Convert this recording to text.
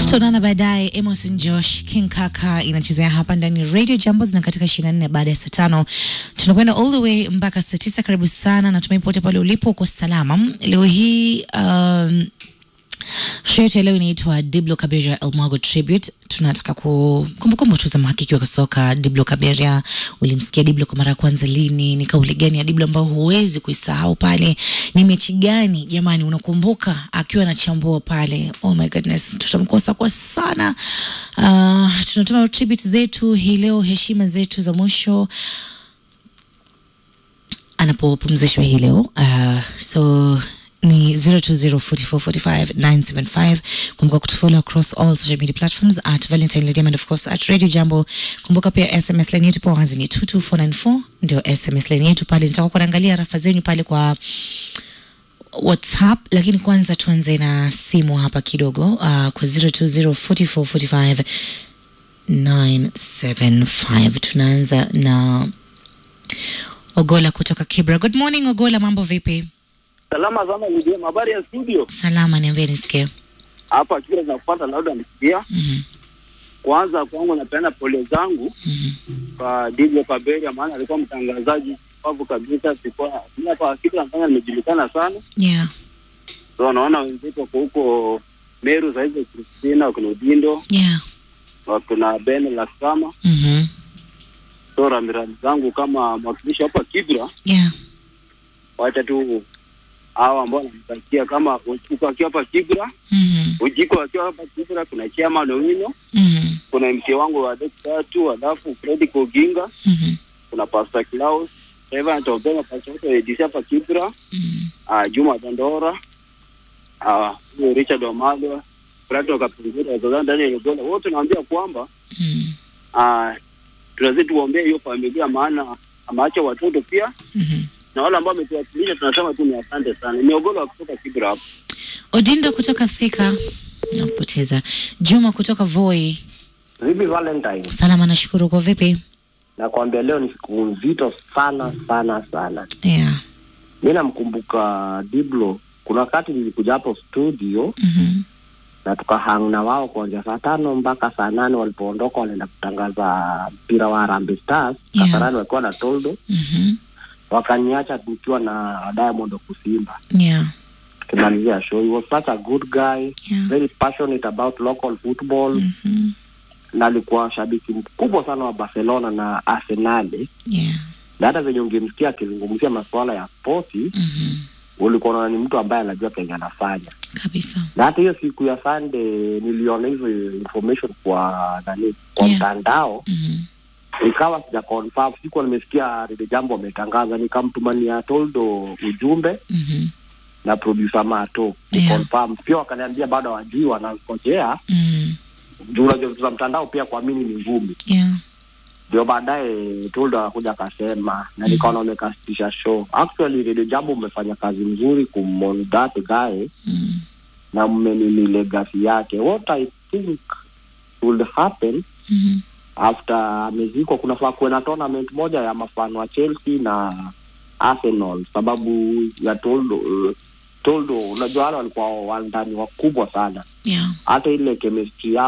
tutaonana baadaye. Emerson Josh King Kaka inachezea hapa ndani ya Radio Jambo zina katika 24 baada ya saa tano tunakwenda all the way mpaka saa tisa. Karibu sana, natumai pote pale ulipo uko salama. Leo hii um, show yetu ya leo inaitwa Diblo Kaberia Elmago Tribute. Tunataka ku kumbukumbu tu za mhakiki wa soka Diblo Kaberia. Ulimsikia Diblo kwa mara ya kwanza lini? Ni kauli gani ya Diblo ambayo huwezi kuisahau pale? Ni mechi gani jamani unakumbuka akiwa anachambua pale? Oh my goodness, tutamkosa kwa sana. Uh, tunatuma tribute zetu hii leo, heshima zetu za mwisho anapopumzishwa hii leo uh, so ni 0204445975 kumbuka kutufollow across all social media platforms at valentine Lydia and of course at radio jambo kumbuka pia sms line yetu pawazi ni 22494 ndio sms line yetu pale nitaka kuangalia rafa zenyu pale kwa whatsapp lakini kwanza tuanze na simu hapa kidogo uh, kwa 02044459 975 tunaanza na Ogola kutoka Kibra. Good morning Ogola, mambo vipi? Salama sana Lidia, habari ya studio Salama, niambie nisikie. hapa Kibra zinakupata labda nisikia. Mhm, Kwanza kwangu napeana pole zangu mhm, kwa Diblo Kaberia, maana alikuwa mtangazaji pavu kabisa. Sikuwa mimi hapa Kibra nafanya nimejulikana sana, Yeah, so naona wenzetu wako huko Meru saizi, Kristina wakina Udindo yeah. wakina Ben Laskama. Mhm, So rambirambi zangu kama mwakilishi hapa Kibra, yeah. wacha tu hao ambao wanamtakia kama uko akiwa hapa Kibra, Mhm, ujiko akiwa hapa Kibra, kuna Chairman Owino mhm, kuna MC wangu wa dek tatu, alafu Fred Koginga, mhm, kuna Pastor Klaus, Reverend Obema, Pastor wote wa ADC hapa Kibra, mhm. uh, Juma Dandora, ah, huyo Richard Wamalwa, Prato Kapungura, Wazazana Daniel Ogola, wote naambia kwamba Mhm, uh, tunazidi tuombee hiyo familia, maana ameacha watoto pia mhm. na wale ambao wametuwakilisha, tunasema tu ni asante sana. Ni Ogola wa kutoka Kibra hapa. Odindo kutoka Thika nakupoteza. Juma kutoka Voi. Vipi Valentine? Salama, nashukuru. Kwa vipi? Nakwambia leo ni siku nzito sana sana sana. Yeah. Mi namkumbuka Diblo, kuna wakati nilikuja hapo studio Mhm, na tukahang na wao kuanzia saa tano mpaka saa nane walipoondoka wanaenda kutangaza mpira wa Harambee Stars Yeah. Kasarani wakiwa na Toldo, mhm. wakaniacha tukiwa na Diamond Kusimba Yeah, tukimalizia show. He was such a good guy, yeah. very passionate about local football Mhm, na alikuwa shabiki mkubwa sana wa Barcelona na Arsenali yeah. na hata venye ungemsikia akizungumzia masuala ya spoti Mhm, ulikuwa unaona ni mtu ambaye anajua kenye anafanya. kabisa. Na hata hiyo siku ya Sunday niliona hizo information kwa nani kwa Yeah. mtandao Mhm, ikawa sija confirm, sikuwa nimesikia lile jambo wametangaza, nikamtumania Toldo ujumbe mhm, na producer Mato ni Yeah. confirm pia, wakaniambia bado hawajui, wanangojea mhm. juu unajua vitu za mtandao pia kuamini ni ngumu. Yeah. Ndio baadaye Toldo akakuja akasema, na nikaona wamekasitisha show. Actually Radio Jambo umefanya kazi nzuri kumon that guy Mhm, na mmenini legacy yake. What I think will happen mhm. after amezikwa, kunafaa kuwe na tournament moja ya mafano wa Chelsea na Arsenal sababu ya Toldo. Uh, Toldo, unajua wale walikuwa wandani wakubwa sana, Yeah. hata ile chemistry yao